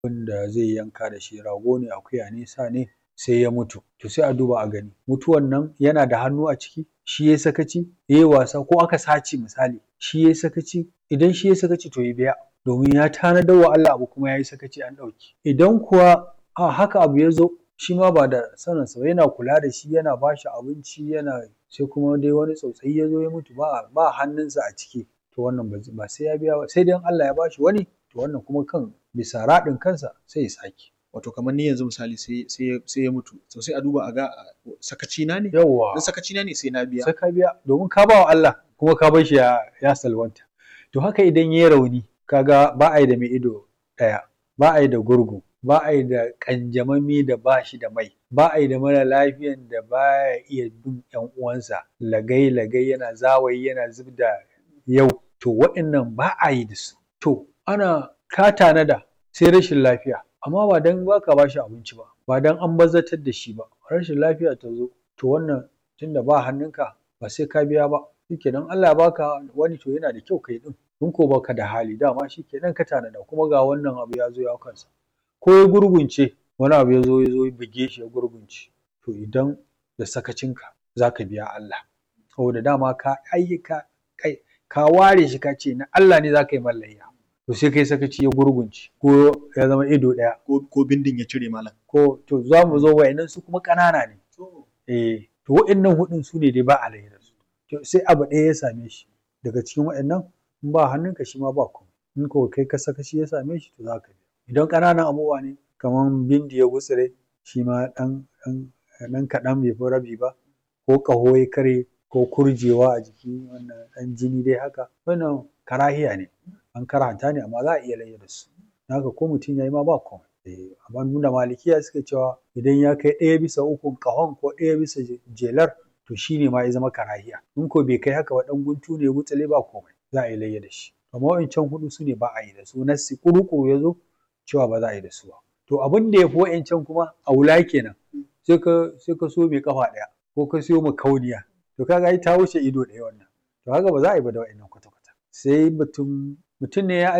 wanda zai yanka da shi rago ne akuya ne sa ne sai ya mutu to sai a duba a gani mutuwan nan yana da hannu a ciki shi yayi sakaci yayi wasa ko aka sace misali shi yayi sakaci idan shi yayi sakaci to ya biya domin ya tanadar wa Allah abu kuma yayi sakaci an ɗauke idan kuwa a haka abu ya zo shi ma ba da saninsa ba yana kula da shi yana ba shi abinci yana sai kuma dai wani tsautsayi ya zo ya mutu ba ba hannunsa a ciki to wannan ba sai ya biya ba sai dai in Allah ya bashi wani to wannan kuma kan bisa raɗin kansa sai ya sake wato kamar ni yanzu misali sai sai sai ya mutu to sai a duba a ga sakaci na ne yawwa in sakaci na ne sai na biya sai ka biya domin ka ba wa Allah kuma ka bar shi ya ya salwanta to haka idan yayi rauni kaga ba a yi da mai ido ɗaya ba a yi da gurgu ba a yi da ƙanjamami da ba shi da mai ba a yi da mara lafiyan da baya iya bin ƴan uwansa lagai lagai yana zawayi yana zub da yau to waɗannan ba a yi da su to ana ka tanada sai rashin lafiya amma ba dan baka bashi abinci ba ba dan an bazzatar da shi ba rashin lafiya ta zo to wannan tunda ba hannunka ba sai ka biya ba shikenan Allah ya baka wani to yana da kyau kai ɗin in ko baka da hali dama shikenan ka tanada kuma ga wannan abu ya zo ya kansa ko ya gurgunce wani abu ya zo ya zo ya buge shi ya gurgunce to idan da sakacinka za ka biya Allah saboda dama ka ayyuka kai ka ware shi ka ce na Allah ne za ka yi mallayya to sai kai sakaci ya gurgunce ko ya zama ido ɗaya ko ko bindin ya cire malam ko to za mu zo wa'annan su kuma ƙanana ne eh to wa'annan hudun su ne dai ba alayya da su to sai abu ɗaya ya same shi daga cikin wa'annan in ba hannunka shi ma ba komai in ko kai ka sakaci ya same shi to za ka biya idan ƙananan abubuwa ne kamar bindi ya gutsire shi ma ɗan ɗan ɗan kaɗan bai fi rabi ba ko ƙaho ya karye ko kurjewa a jiki wannan ɗan jini dai haka wannan karahiya ne an karanta ne amma za a iya layya da su haka ko mutum ya yi ma ba komai eh amma nuna malikiya suke cewa idan ya kai ɗaya bisa ukun ƙahon ko ɗaya bisa jelar to shi ne ma ya zama karahiya in ko bai kai haka ba ɗan guntu ne gutsile ba komai za a yi layya da shi amma wa'incan huɗu su ne ba a yi da su nassi ƙuruƙuru ya zo cewa ba za a yi da su ba to abin da ya fi wa'incan kuma a wula kenan sai ka sai ka so mai kafa ɗaya ko ka siyo makauniya to kaga ai ta wuce ido ɗaya wannan to haka ba za a yi ba da wa'innan kwata-kwata sai mutum mutum ne ya